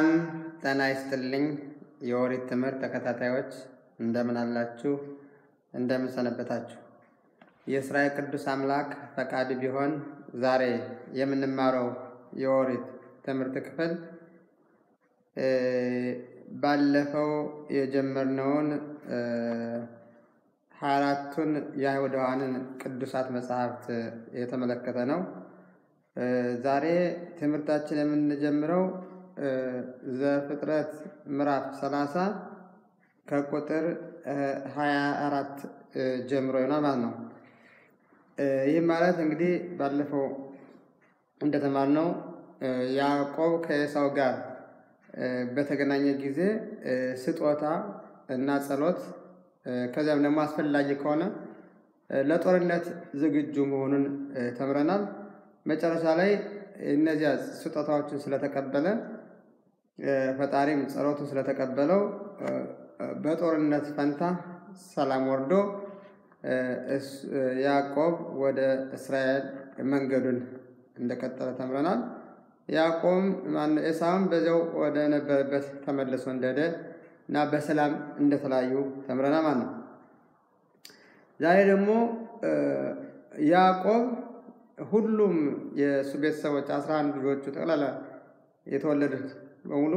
ሰላም ጤና ይስጥልኝ። የኦሪት ትምህርት ተከታታዮች እንደምን አላችሁ? እንደምን ሰነበታችሁ? የእስራኤል ቅዱስ አምላክ ፈቃድ ቢሆን ዛሬ የምንማረው የኦሪት ትምህርት ክፍል ባለፈው የጀመርነውን ሀያ አራቱን የአይሁዳውያንን ቅዱሳት መጽሐፍት የተመለከተ ነው። ዛሬ ትምህርታችን የምንጀምረው ዘፍጥረት ምዕራፍ 30 ከቁጥር 24 ጀምሮ ይሆናል ማለት ነው። ይህ ማለት እንግዲህ ባለፈው እንደተማርነው ያዕቆብ ከኤሳው ጋር በተገናኘ ጊዜ ስጦታ እና ጸሎት ከዚያም ደግሞ አስፈላጊ ከሆነ ለጦርነት ዝግጁ መሆኑን ተምረናል። መጨረሻ ላይ እነዚያ ስጦታዎችን ስለተቀበለ ፈጣሪም ጸሎቱን ስለተቀበለው በጦርነት ፈንታ ሰላም ወርዶ ያዕቆብ ወደ እስራኤል መንገዱን እንደቀጠለ ተምረናል። ያዕቆብ ኤሳውም በዚያው ወደ ነበረበት ተመልሶ እንደሄደ እና በሰላም እንደተለያዩ ተምረናል ማለት ነው። ዛሬ ደግሞ ያዕቆብ ሁሉም የእሱ ቤተሰቦች አስራ አንድ ልጆቹ ጠቅላላ የተወለዱት በሙሉ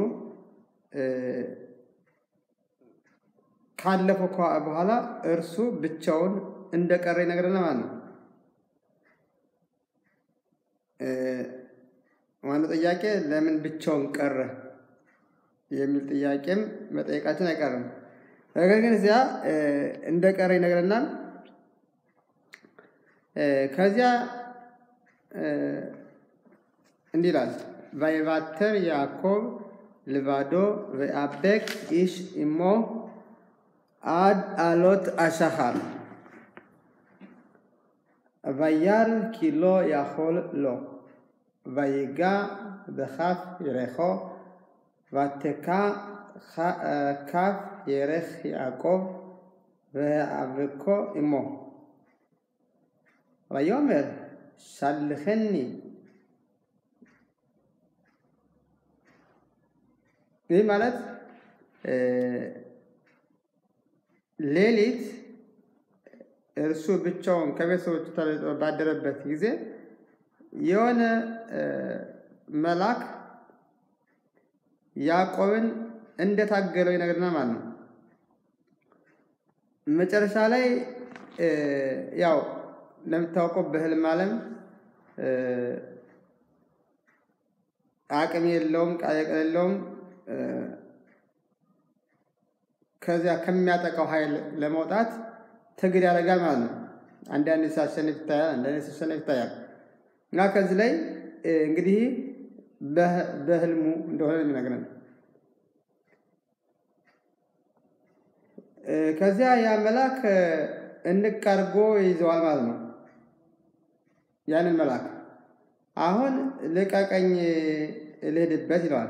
ካለፈው በኋላ እርሱ ብቻውን እንደቀረ ይነግረናል ማለት ነው። ዋናው ጥያቄ ለምን ብቻውን ቀረ የሚል ጥያቄም መጠየቃችን አይቀርም። ነገር ግን እዚያ እንደቀረ ይነግረናል። ከዚያ እንዲህ ይላል ቫይቫተር ያዕቆብ ልባዶ ወአቤክ ኢሽ ኢሞ አድ አሎት አሻኻር וירא כי לא יכול לו, ויגע בכף ירכו, ותקע כף ירך יעקב, והאבקו עמו. ויאמר שלחני. ይህ ማለት ሌሊት እርሱ ብቻውን ከቤተሰቦቹ ተለይቶ ባደረበት ጊዜ የሆነ መልአክ ያዕቆብን እንደታገለው ይነግረናል ማለት ነው። መጨረሻ ላይ ያው እንደምታውቀው በህልም ዓለም አቅም የለውም፣ ቃል የለውም። ከዚያ ከሚያጠቃው ኃይል ለመውጣት ትግል ያደርጋል ማለት ነው። አንዳንድ ሲያሸንፍ ይታያል፣ አንዳንድ ሲሸነፍ ይታያል። እና ከዚህ ላይ እንግዲህ በህልሙ እንደሆነ የሚነግረን ከዚያ ያ መልአክ እንቅ አድርጎ ይዘዋል ማለት ነው። ያንን መልአክ አሁን ልቀቀኝ ልሄድበት ይለዋል።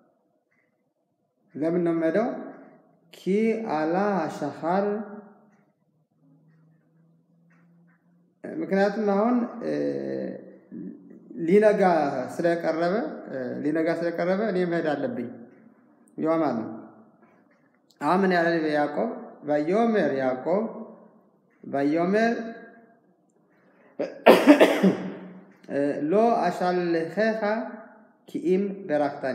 ለምን ነው የምሄደው? ኪ አላ አሻኻር ምክንያቱም አሁን ሊነጋ ስለቀረበ ሊነጋ ስለቀረበ እኔ መሄድ አለብኝ ይዋ ማለት ነው። አሁን ምን ያለ ያዕቆብ ባዮሜር ያዕቆብ ባዮሜር ሎ አሻልኸኻ ኪኢም በራክታኒ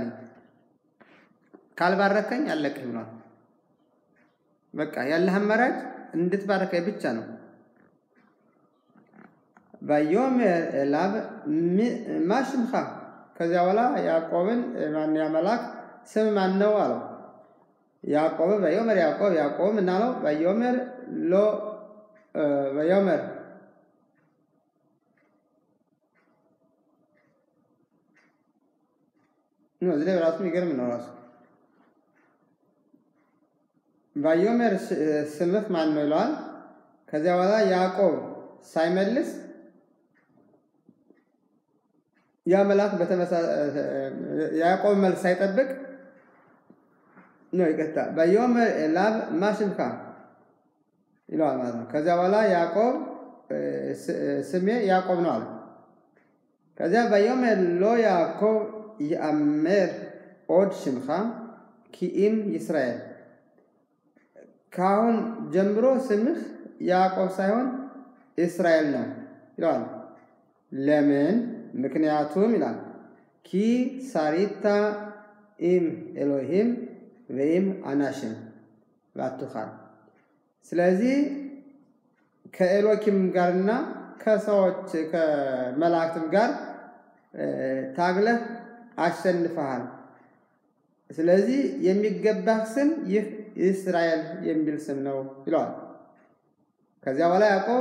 ካልባረከኝ አለቅህ ብሏል። በቃ ያለህ አማራጭ እንድትባረከኝ ብቻ ነው። ባዮሜር ኤላብ ማ ሽምኻ ከዚያ በኋላ ያዕቆብን ማን ያመላክ ስም ማን ነው አለው። ያዕቆብ ባዮሜር ያዕቆብ ያዕቆብ ምናለው ባዮሜር ሎ ባዮሜር እዚህ ላይ ራሱ የሚገርም ነው ራሱ ባዮሜር ስምህ ማን ነው ይለዋል። ከዚያ በኋላ ያዕቆብ ሳይመልስ ያ መልአክ ያዕቆብ መልስ ሳይጠብቅ ነው ይቀጣ ባዮሜር ኤላብ ማ ሽምካ ይለዋል ማለት ነው። ከዚያ በኋላ ያዕቆብ ስሜ ያዕቆብ ነው አለ። ከዚያ ባዮሜር ሎ ያዕቆብ ይአሜር ኦድ ሽምኻ ኪኢም ይስራኤል ከአሁን ጀምሮ ስምህ ያዕቆብ ሳይሆን እስራኤል ነው ይለዋል። ለምን? ምክንያቱም ይላል ኪ ሳሪታ ኢም ኤሎሂም ወይም አናሽም ባቱኻል። ስለዚህ ከኤሎኪም ጋርና ከሰዎች ከመላእክትም ጋር ታግለህ አሸንፈሃል። ስለዚህ የሚገባህ ስም ይህ እስራኤል የሚል ስም ነው ይለዋል። ከዚያ በኋላ ያዕቆብ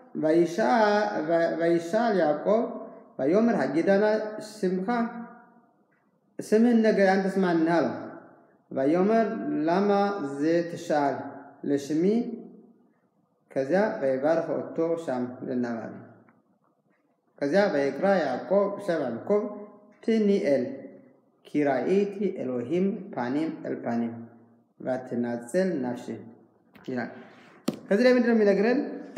ባይሻል ያዕቆብ ባዮምር ሀጊዳና ስምካ ስምህን ነገር አንተስ ማንህ አለው። ባዮመር ላማ ዜ ትሻል ለሽሚ ከዚያ በይባርክ ኦቶ ሻም ልናባል ከዚያ በይቅራ ያዕቆብ ሰብ ያዕቆብ ትኒኤል ኪራኢቲ ኤሎሂም ፓኒም ኤልፓኒም ባትናጽል ናፍሽ ይላል። ከዚህ ላይ ምንድነው የሚነግረን?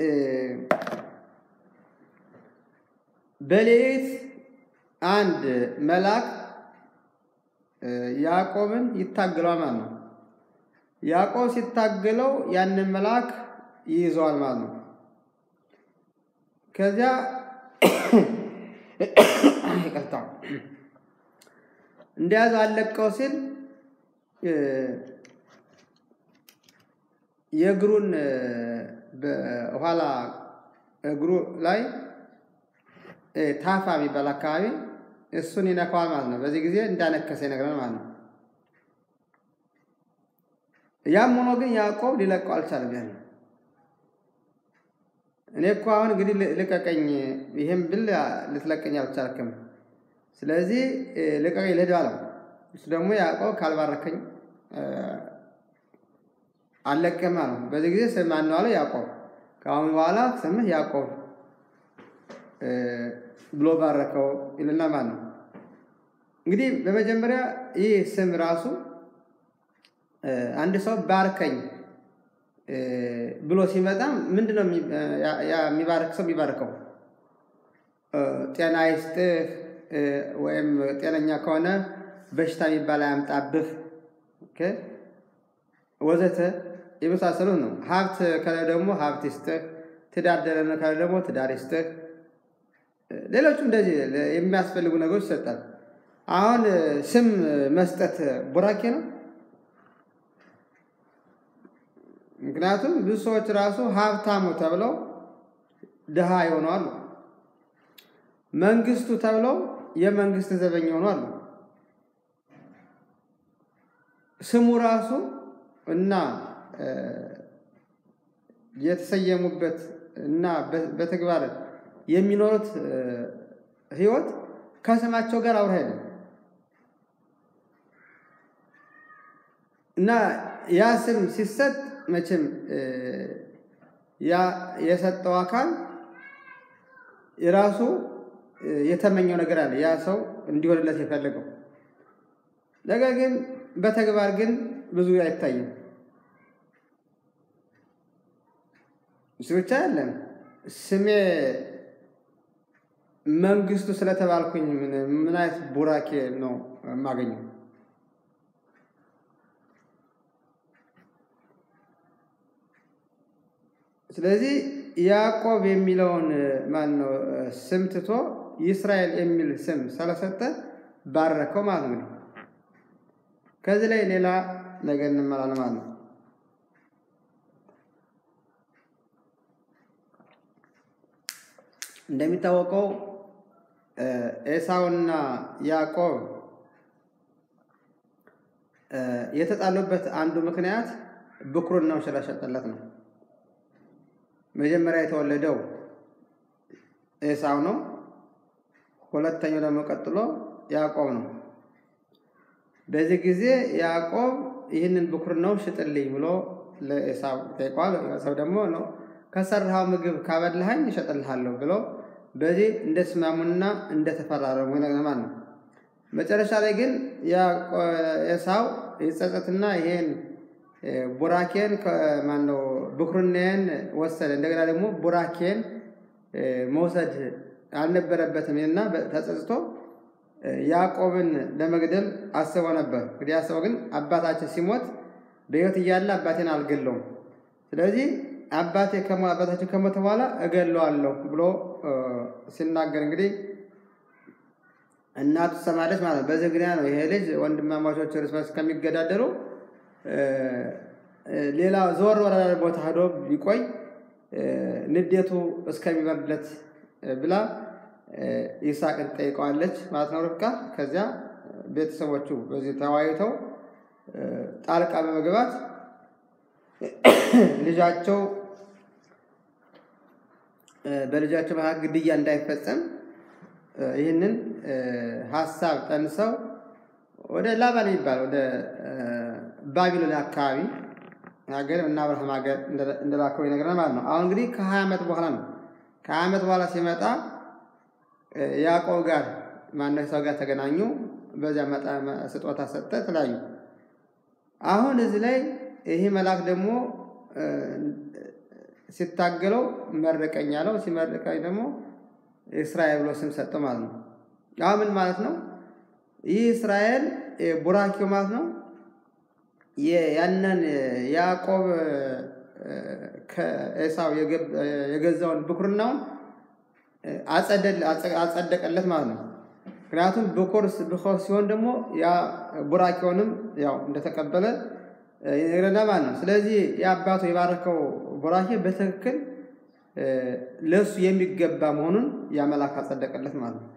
በሌሊት አንድ መልአክ ያዕቆብን ይታገለዋል ማለት ነው። ያዕቆብ ሲታገለው ያንን መልአክ ይይዘዋል ማለት ነው። ከዚያ ይቅርታ እንደያዘ አለቀው ሲል የእግሩን በኋላ እግሩ ላይ ታፋ የሚባል አካባቢ እሱን ይነካዋል ማለት ነው። በዚህ ጊዜ እንዳነከሰ ይነግረን ማለት ነው። ያም ሆኖ ግን ያዕቆብ ሊለቀው አልቻለም። ያን እኔ እኮ አሁን እንግዲህ ልቀቀኝ፣ ይህም ብል ልትለቀኝ አልቻልክም። ስለዚህ ልቀቀኝ ልሂድ አለው። እሱ ደግሞ ያዕቆብ ካልባረከኝ አልለቅህም አለው። በዚህ ጊዜ ስም ማን ነው አለው? ያዕቆብ። ከአሁን በኋላ ስምህ ያዕቆብ ብሎ ባረከው ይልና ማለት ነው። እንግዲህ በመጀመሪያ ይህ ስም ራሱ አንድ ሰው ባርከኝ ብሎ ሲመጣ ምንድን ነው የሚባረክ ሰው የሚባርከው? ጤና ይስጥህ ወይም ጤነኛ ከሆነ በሽታ የሚባል አያምጣብህ ወዘተ የመሳሰሉት ነው። ሀብት ከለ ደግሞ ሀብት ይስጥህ፣ ትዳር ደረነ ከለ ደግሞ ትዳር ይስጥህ። ሌሎቹ እንደዚህ የሚያስፈልጉ ነገሮች ይሰጣል። አሁን ስም መስጠት ቡራኬ ነው። ምክንያቱም ብዙ ሰዎች ራሱ ሀብታሙ ተብለው ድሃ የሆኑ አሉ። መንግስቱ ተብለው የመንግስት ዘበኛ የሆኑ አሉ። ስሙ ራሱ እና የተሰየሙበት እና በተግባር የሚኖሩት ህይወት ከስማቸው ጋር አብሮ አይደለም እና ያ ስም ሲሰጥ መቼም ያ የሰጠው አካል የራሱ የተመኘው ነገር አለ። ያ ሰው እንዲሆንለት የፈለገው ነገር ግን በተግባር ግን ብዙ አይታይም። እሱ ብቻ አይደለም። ስሜ መንግስቱ ስለተባልኩኝ ምን አይነት ቡራኬ ነው የማገኘው? ስለዚህ ያዕቆብ የሚለውን ማን ነው ስም ትቶ ይስራኤል የሚል ስም ስለሰጠ ባረከው ማለት ነው። ከዚህ ላይ ሌላ ነገር እንመራለን ማለት ነው። እንደሚታወቀው ኤሳውና ያዕቆብ የተጣሉበት አንዱ ምክንያት ብኩርናው ስለሸጠለት ነው። መጀመሪያ የተወለደው ኤሳው ነው። ሁለተኛው ደግሞ ቀጥሎ ያዕቆብ ነው። በዚህ ጊዜ ያዕቆብ ይህንን ብኩርናው ሽጥልኝ ብሎ ለኤሳው ጠይቋል። ኤሳው ደግሞ ነው ከሰራኸው ምግብ ካበላኸኝ እሸጥልሃለሁ ብሎ በዚህ እንደተስማሙና እንደተፈራረሙ ይነግረናል ነው። መጨረሻ ላይ ግን ኤሳው ይጸጸትና ይሄን ቡራኬን ማነው ብኩርናዬን ወሰደ። እንደገና ደግሞ ቡራኬን መውሰድ አልነበረበትም እና ተጸጽቶ ያዕቆብን ለመግደል አስቦ ነበር። እንግዲህ አስበው ግን አባታችን ሲሞት በሕይወት እያለ አባቴን አልገለውም፣ ስለዚህ አባቴ አባታችን ከሞተ በኋላ እገለዋለሁ ብሎ ሲናገር እንግዲህ እናቱ ትሰማለች ማለት ነው። በዚህ ምክንያት ነው ይሄ ልጅ ወንድማማቾች እርስ በርስ ከሚገዳደሩ ሌላ ዞር ወደ ቦታ ሄዶ ቢቆይ ንዴቱ እስከሚበርድለት ብላ ይስሐቅን ጠይቀዋለች ማለት ነው ርብቃ። ከዚያ ቤተሰቦቹ በዚህ ተወያይተው ጣልቃ በመግባት ልጃቸው በልጃቸው መካከል ግድያ እንዳይፈጸም ይህንን ሀሳብ ጠንሰው ወደ ላባን የሚባል ወደ ባቢሎን አካባቢ ሀገር እና አብርሃም ሀገር እንደላከው ይነግረናል ማለት ነው። አሁን እንግዲህ ከሀያ ዓመት በኋላ ነው። ከሀያ ዓመት በኋላ ሲመጣ ያዕቆብ ጋር ማነው ሰው ጋር ተገናኙ። በዚያ ስጦታ ሰጠ፣ ተለያዩ። አሁን እዚህ ላይ ይሄ መልአክ ደግሞ ሲታገለው መረቀኝ ያለው ሲመረቀኝ ደግሞ እስራኤል ብሎ ስም ሰጠው ማለት ነው። አሁን ምን ማለት ነው? ይህ እስራኤል ቡራኪው ማለት ነው። ያንን ያዕቆብ ከኤሳው የገዛውን ብኩርናውን አጸደቀለት ማለት ነው። ምክንያቱም ብኩር ብኩር ሲሆን ደግሞ ያ ቡራኪውንም ያው እንደተቀበለ ይነግረናል ማለት ነው። ስለዚህ የአባቱ የባረከው ቡራኬ በትክክል ለእሱ የሚገባ መሆኑን ያ መልአክ አጸደቀለት ማለት ነው።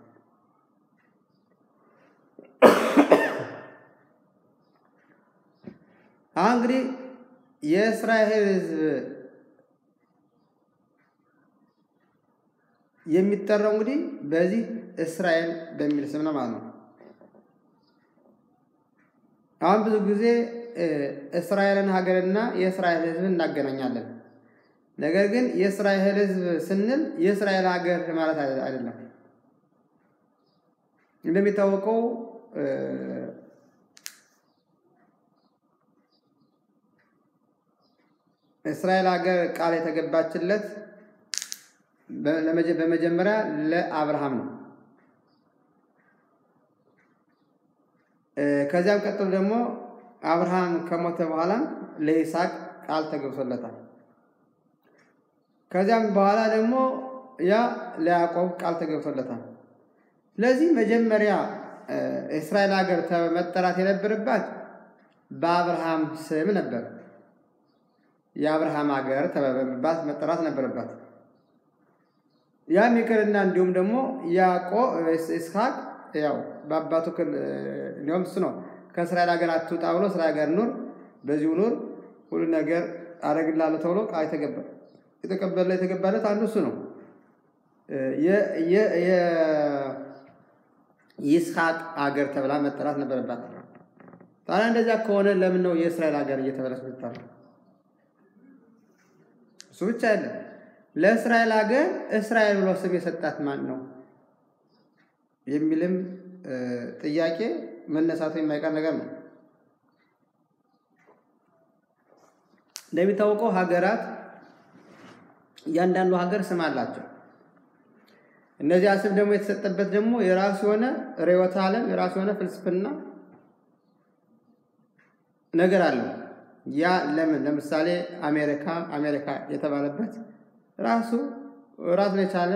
አሁን እንግዲህ የእስራኤል ሕዝብ የሚጠራው እንግዲህ በዚህ እስራኤል በሚል ስም ነው ማለት ነው። አሁን ብዙ ጊዜ እስራኤልን ሀገርና የእስራኤል ሕዝብ እናገናኛለን። ነገር ግን የእስራኤል ሕዝብ ስንል የእስራኤል ሀገር ማለት አይደለም። እንደሚታወቀው እስራኤል ሀገር ቃል የተገባችለት በመጀመሪያ ለአብርሃም ነው። ከዚያም ቀጥሎ ደግሞ አብርሃም ከሞተ በኋላም ለይስሐቅ ቃል ተገብቶለታል። ከዚያም በኋላ ደግሞ ያ ለያዕቆብ ቃል ተገብቶለታል። ስለዚህ መጀመሪያ እስራኤል ሀገር መጠራት የነበረባት በአብርሃም ስም ነበር። የአብርሃም ሀገር ተበባት መጠራት ነበረባት። ያም ይቅርና እንዲሁም ደግሞ ያዕቆብ ይስሐቅ ያው በአባቱ ክል እንዲሁም እሱ ነው ከእስራኤል ሀገር አትውጣ ብሎ እስራኤል ሀገር ኑር፣ በዚሁ ኑር፣ ሁሉ ነገር አደርግልሃለሁ ተብሎ ቃል የተገባ የተቀበለ የተገባለት አንዱ እሱ ነው። የይስሐቅ ሀገር ተብላ መጠራት ነበረባት። ታዲያ እንደዚያ ከሆነ ለምን ነው የእስራኤል ሀገር እየተበለች ምትጠራ? እሱ ብቻ አይደለም። ለእስራኤል ሀገር እስራኤል ብሎ ስም የሰጣት ማን ነው የሚልም ጥያቄ መነሳቱ የማይቀር ነገር ነው። እንደሚታወቀው ሀገራት እያንዳንዱ ሀገር ስም አላቸው። እነዚያ ስም ደግሞ የተሰጠበት ደግሞ የራሱ የሆነ ርዕዮተ ዓለም የራሱ የሆነ ፍልስፍና ነገር አለው። ያ ለምን ለምሳሌ አሜሪካ አሜሪካ የተባለበት ራሱ ራሱን የቻለ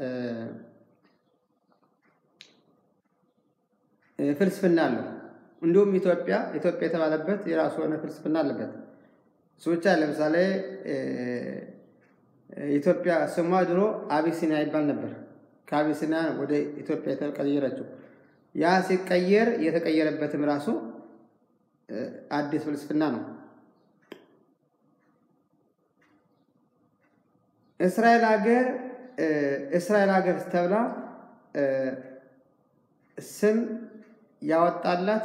ፍልስፍና አለው። እንዲሁም ኢትዮጵያ ኢትዮጵያ የተባለበት የራሱ የሆነ ፍልስፍና አለበት። እሱ ብቻ ለምሳሌ ኢትዮጵያ ስሟ ድሮ አቢሲኒያ ይባል ነበር። ከአቢሲኒያ ወደ ኢትዮጵያ የተቀየረችው ያ ሲቀየር የተቀየረበትም ራሱ አዲስ ፍልስፍና ነው። እስራኤል ሀገር እስራኤል ሀገር ተብላ ስም ያወጣላት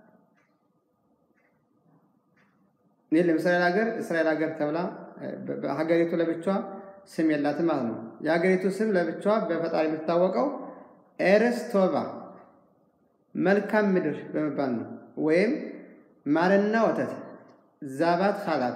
የለም። እስራኤል ሀገር እስራኤል ሀገር ተብላ ሀገሪቱ ለብቻዋ ስም የላትም ማለት ነው። የሀገሪቱ ስም ለብቻዋ በፈጣሪ የምትታወቀው ኤረስ ቶባ መልካም ምድር በመባል ነው። ወይም ማርና ወተት ዛባት ኻላብ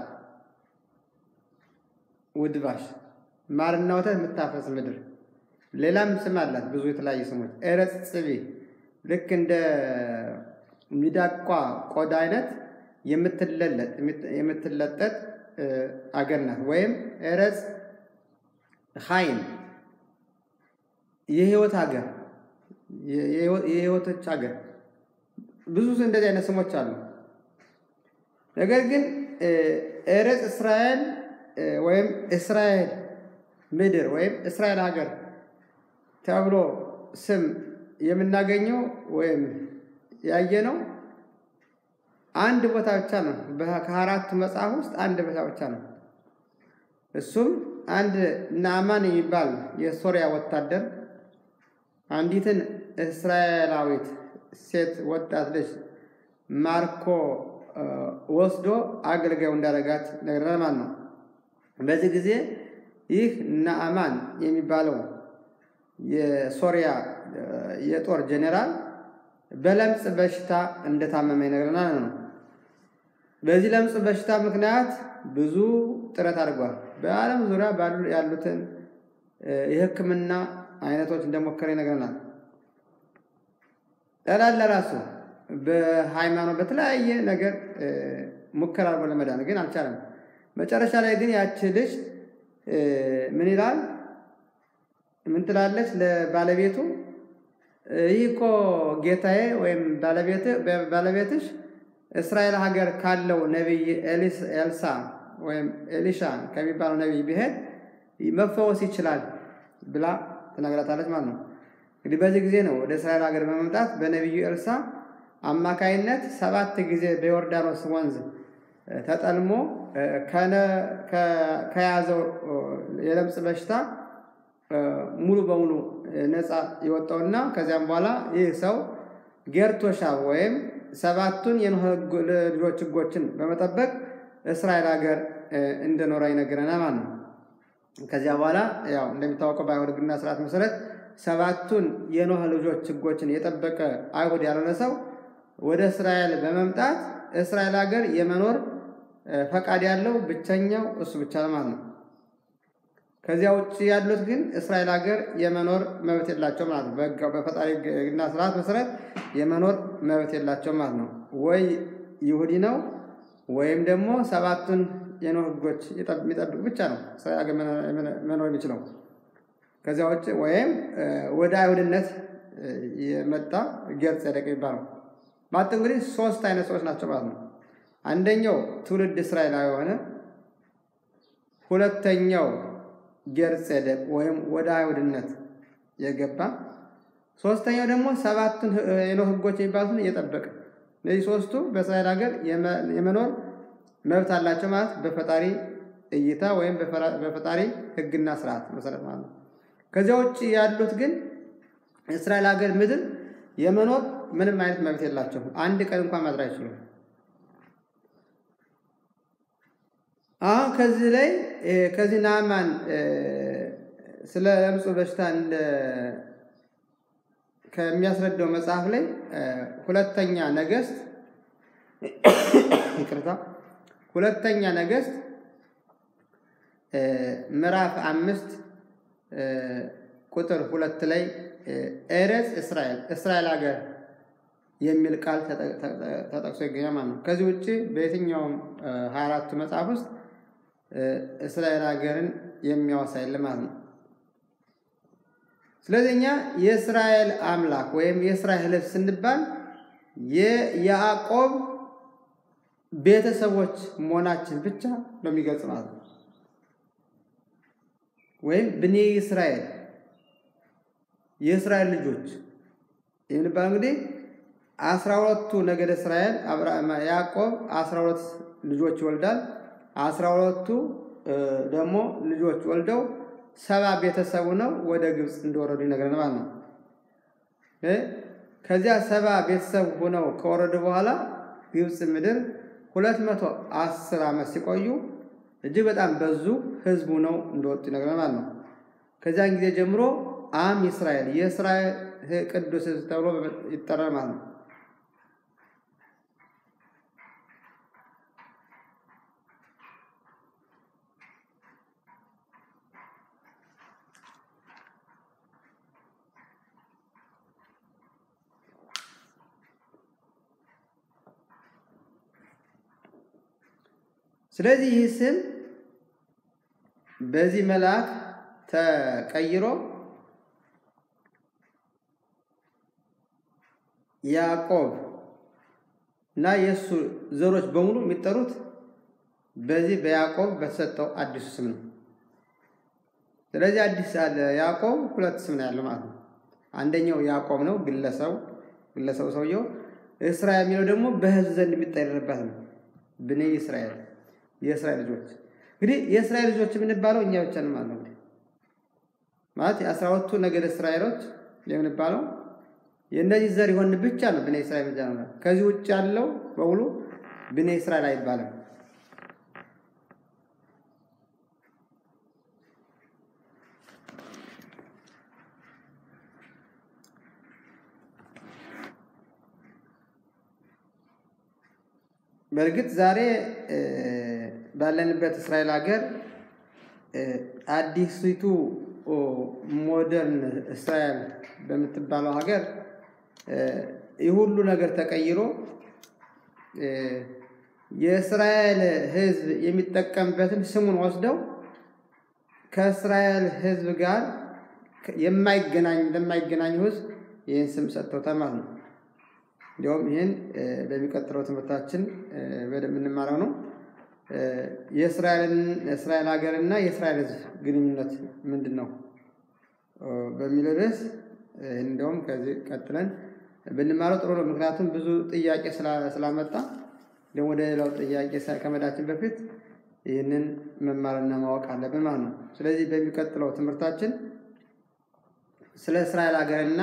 ውድባሽ ማርና ወተት የምታፈስ ምድር። ሌላም ስም አላት ብዙ የተለያዩ ስሞች። ኤረጽ ጽቢ ልክ እንደ ሚዳቋ ቆዳ አይነት የምትለለጥ የምትለጠጥ አገር ናት። ወይም ኤረጽ ሀይን የህይወት ሀገር የህይወቶች ሀገር ብዙ እንደዚህ አይነት ስሞች አሉ። ነገር ግን ኤረጽ እስራኤል ወይም እስራኤል ምድር ወይም እስራኤል ሀገር ተብሎ ስም የምናገኘው ወይም ያየነው አንድ ቦታ ብቻ ነው። ከአራቱ መጽሐፍ ውስጥ አንድ ቦታ ብቻ ነው። እሱም አንድ ናዕማን የሚባል የሶሪያ ወታደር አንዲትን እስራኤላዊት ሴት ወጣት ልጅ ማርኮ ወስዶ አገልጋዩ እንዳደረጋት ነግረናል ማለት ነው። በዚህ ጊዜ ይህ ናዕማን የሚባለው የሶሪያ የጦር ጄኔራል በለምጽ በሽታ እንደታመመ ይነግረናል ነው። በዚህ ለምጽ በሽታ ምክንያት ብዙ ጥረት አድርጓል። በዓለም ዙሪያ ባሉ ያሉትን የሕክምና አይነቶች እንደሞከረ ይነግረናል። ጠላት ለራሱ በሃይማኖት በተለያየ ነገር ሙከራ አድርጎ ለመዳን ግን አልቻለም። መጨረሻ ላይ ግን ያቺ ልጅ ምን ይላል? ምን ትላለች ለባለቤቱ? ይህ እኮ ጌታዬ ወይም ባለቤትሽ እስራኤል ሀገር ካለው ነቢይ ኤልሳ ወይም ኤሊሻ ከሚባለው ነቢይ ቢሄድ መፈወስ ይችላል ብላ ትነግራታለች ማለት ነው። እንግዲህ በዚህ ጊዜ ነው ወደ እስራኤል ሀገር በመምጣት በነቢዩ ኤልሳ አማካይነት ሰባት ጊዜ በዮርዳኖስ ወንዝ ተጠልሞ ከያዘው የለምጽ በሽታ ሙሉ በሙሉ ነፃ የወጣውና ከዚያም በኋላ ይህ ሰው ጌርቶሻ ወይም ሰባቱን የኖህ ልጆች ሕጎችን በመጠበቅ እስራኤል ሀገር እንደኖረ ይነግረናል ማለት ነው። ከዚያ በኋላ ያው እንደሚታወቀው በአይሁድ ሕግና ስርዓት መሰረት ሰባቱን የኖህ ልጆች ሕጎችን የጠበቀ አይሁድ ያልሆነ ሰው ወደ እስራኤል በመምጣት እስራኤል ሀገር የመኖር ፈቃድ ያለው ብቸኛው እሱ ብቻ ነው ማለት ነው። ከዚያ ውጭ ያሉት ግን እስራኤል ሀገር የመኖር መብት የላቸው ማለት ነው። በፈጣሪ ሕግና ስርዓት መሰረት የመኖር መብት የላቸው ማለት ነው። ወይ ይሁዲ ነው ወይም ደግሞ ሰባቱን የኖህ ሕጎች የሚጠብቅ ብቻ ነው እስራኤል ሀገር መኖር የሚችለው። ከዚያ ውጭ ወይም ወደ አይሁድነት የመጣ ጌር ጸደቅ የሚባለው ማለት እንግዲህ ሶስት አይነት ሰዎች ናቸው ማለት ነው። አንደኛው ትውልድ እስራኤላዊ የሆነ ሁለተኛው ጌር ጸደቅ ወይም ወደ አይሁድነት የገባ ሶስተኛው ደግሞ ሰባቱን የኖህ ሕጎች የሚባሉትን እየጠበቀ እነዚህ ሶስቱ በእስራኤል ሀገር የመኖር መብት አላቸው ማለት በፈጣሪ እይታ ወይም በፈጣሪ ሕግና ስርዓት መሰረት ማለት ነው። ከዚያ ውጭ ያሉት ግን እስራኤል ሀገር ምድር የመኖር ምንም አይነት መብት የላቸውም። አንድ ቀን እንኳን ማድር አይችሉም። አሁን ከዚህ ላይ ከዚህ ናዕማን ስለ ለምጹ በሽታ እንደ ከሚያስረዳው መጽሐፍ ላይ ሁለተኛ ነገስት ይቅርታ ሁለተኛ ነገስት ምዕራፍ አምስት ቁጥር ሁለት ላይ ኤረጽ እስራኤል እስራኤል ሀገር የሚል ቃል ተጠቅሶ ይገኛል ማለት ነው። ከዚህ ውጭ በየትኛውም ሀያ አራቱ መጽሐፍ ውስጥ እስራኤል ሀገርን የሚያወሳ የለም ማለት ነው። ስለዚህ እኛ የእስራኤል አምላክ ወይም የእስራኤል ሕዝብ ስንባል የያዕቆብ ቤተሰቦች መሆናችን ብቻ ነው የሚገልጽ ማለት ነው። ወይም ብኔ እስራኤል የእስራኤል ልጆች የምንባለው እንግዲህ አስራ ሁለቱ ነገደ እስራኤል ያዕቆብ አስራ ሁለት ልጆች ይወልዳል። አስራ ሁለቱ ደግሞ ልጆች ወልደው ሰባ ቤተሰቡ ነው ወደ ግብፅ እንደወረዱ ይነግረናል ማለት ነው። ከዚያ ሰባ ቤተሰብ ሆነው ከወረዱ በኋላ ግብፅ ምድር ሁለት መቶ አስር ዓመት ሲቆዩ እጅግ በጣም በዙ ህዝቡ ነው እንደወጡ ይነግረናል ማለት ነው። ከዚያን ጊዜ ጀምሮ አም እስራኤል የእስራኤል ቅዱስ ህዝብ ተብሎ ይጠራል ማለት ነው። ስለዚህ ይህ ስም በዚህ መልአክ ተቀይሮ ያዕቆብ እና የእሱ ዘሮች በሙሉ የሚጠሩት በዚህ በያዕቆብ በተሰጠው አዲሱ ስም ነው። ስለዚህ አዲስ ያዕቆብ ሁለት ስም ነው ያለው ማለት ነው። አንደኛው ያዕቆብ ነው ግለሰቡ ግለሰቡ ሰውየው። እስራኤል የሚለው ደግሞ በሕዝብ ዘንድ የሚጠርበት ነው። ብኔ እስራኤል የእስራኤል ልጆች እንግዲህ የእስራኤል ልጆች የምንባለው እኛ ብቻ ነው ማለት ነው። ማለት የአስራ ሁለቱ ነገድ እስራኤሎች የምንባለው የእነዚህ ዘር የሆን ብቻ ነው ብኔ እስራኤል ብቻ ነው። ከዚህ ውጭ ያለው በሙሉ ብኔ እስራኤል አይባልም። በእርግጥ ዛሬ ባለንበት እስራኤል ሀገር አዲሲቱ ሞደርን እስራኤል በምትባለው ሀገር ይህ ሁሉ ነገር ተቀይሮ የእስራኤል ሕዝብ የሚጠቀምበትን ስሙን ወስደው ከእስራኤል ሕዝብ ጋር የማይገናኝ ለማይገናኙ ሕዝብ ይህን ስም ሰጥተውታል ማለት ነው። እንዲሁም ይህን በሚቀጥለው ትምህርታችን በደንብ የምንማረው ነው። የእስራኤል ሀገርና የእስራኤል ሕዝብ ግንኙነት ምንድን ነው በሚለው ርዕስ እንዲሁም ከዚህ ቀጥለን ብንማረው ጥሩ ነው። ምክንያቱም ብዙ ጥያቄ ስላመጣ ደግሞ ወደ ሌላው ጥያቄ ከመዳችን በፊት ይህንን መማርና ማወቅ አለብን ማለት ነው። ስለዚህ በሚቀጥለው ትምህርታችን ስለ እስራኤል ሀገርና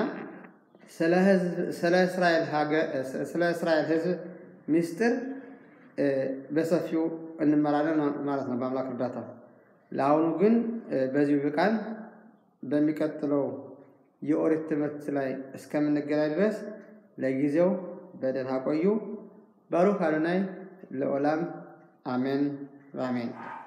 ስለ እስራኤል ሕዝብ ምስጢር በሰፊው እንመራለን ማለት ነው በአምላክ እርዳታ። ለአሁኑ ግን በዚሁ ብቃን በሚቀጥለው የኦሪት ትምህርት ላይ እስከምንገናኝ ድረስ ለጊዜው በደህና ቆዩ። ባሩክ አዶናይ ለኦላም አሜን በአሜን